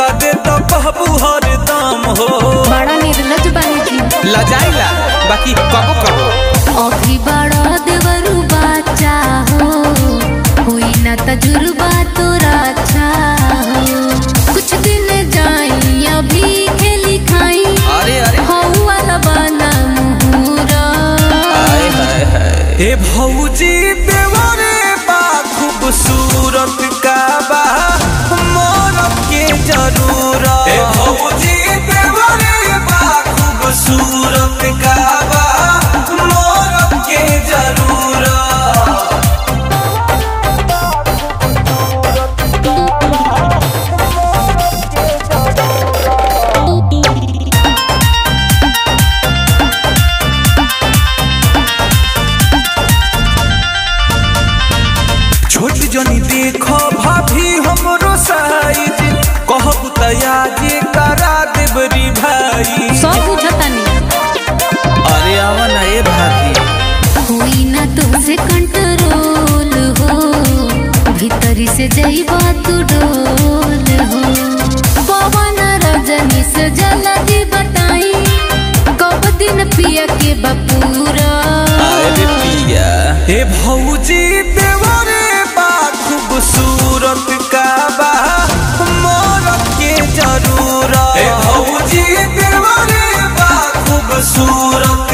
दे तो कहबू हरदम हो बड़ा निर्लज बानी जी लजाइला बाकी कबो कबो अभी बड़ा देवरू बाचा हो हुई ना तजुर्बा तोरा अच्छा हो कुछ दिन जाई अभी खेली खाई अरे अरे हो वाला बना मुहूरा हाय हाय हाय ए भौजी देवरे बा खूबसूरत का बा मोरब के जरूरत ए भौजी देवरे बा खूबसूरत का बा मोरब के जरूरत छोट जनी देखो भाभी हमरो साइज कहब तया जे करा देबरी भाई सब बुझतानी अरे आवा ना ए भाभी हुई ना तुमसे कंट्रोल हो भीतरी से जईबा तू डोल हो पवन रजनी से जल्दी बताई कब दिन पिया के बपूरा अरे पिया हे भौजी देवरे बा खूबसूरत का बा मोरब के जरूरत हे भौजी देवरे बा खूबसूरत